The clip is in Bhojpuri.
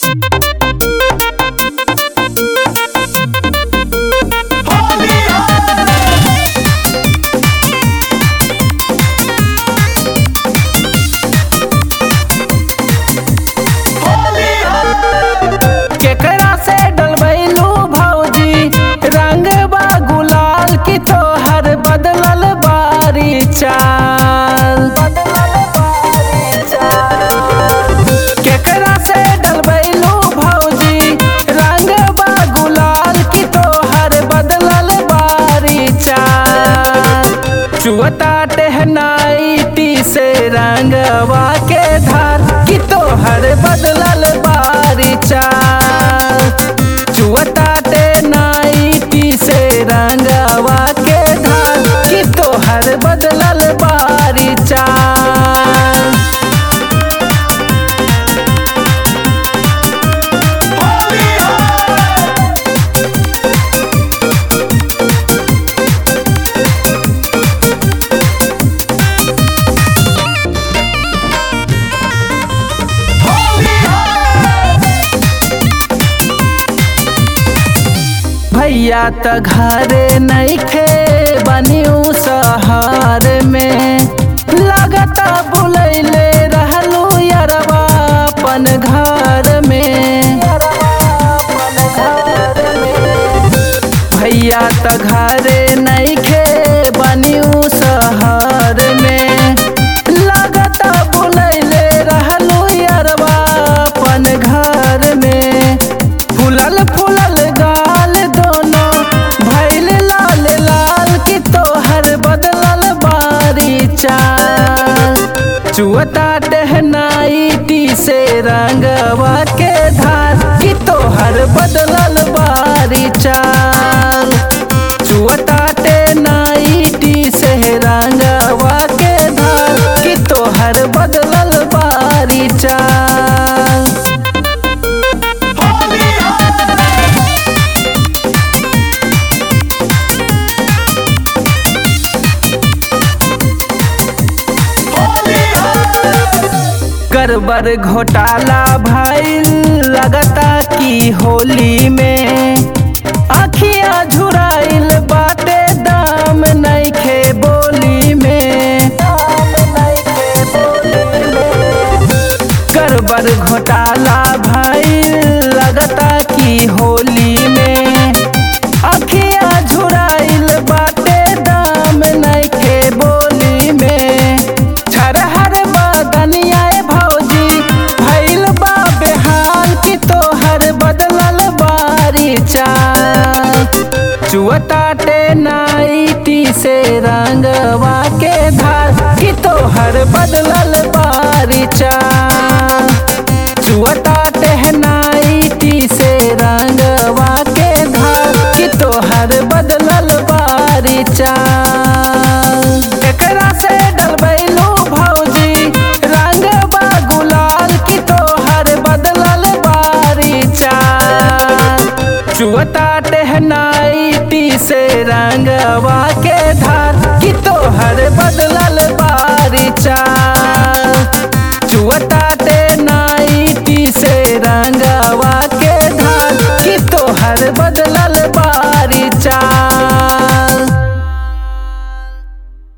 केकरा से डलबैलू भौजी रंग बा गुलाल की तोहर बदलल बारी चाल केकरा से डलबैलू भौजी रंग बा गुलाल की तोहर बदलल बारी चाल चुअता टहनाई से रंगवा के धार की तोहर बदलल बारी चाल चुअता टहनाई से रंगवा के धार की तोहर बदलल बारी चाल भैया त घरे नइखे बनिऊ सहार में लगता बुलैले रहलू यरवा अपन घर में भैया त घरे नइखे बनिऊ शहर में लगता बुलैले रहलू यरवा अपन घर में फूलल फूलल गाल दोनों भैल लाल लाल की तोहर बदलल बारी चाल चुअता टहनाई से रंगवा के धार की तोहर बदलल बारी चाल चुअता टहनाई से रंगवा के धार की तोहर बदलल बारी चाल गड़बड़ घोटाला भाई लगता की होली में अखियां झुराइल बाटे दाम नइखे बोली में गड़बड़ घोटाला भाई लगता की होली में अखियां झुराइल बाटे दाम नइखे बोली में छरहर बदनिया भौजी भैल बा बेहाल की तोहर बदलल बारी चाल चुअता नाइटी से रंगवा के धार की तोहर बदलल बारी चाल चुअता टहनाई से रंगवा के धार की तोहर बदलल बारी चाल एकरा से डलबैलू भौजी रंग बा गुलाल की तोहर बदलल बारी चाल चुअता टहनाई से रंगवा के धार की तोहर बदल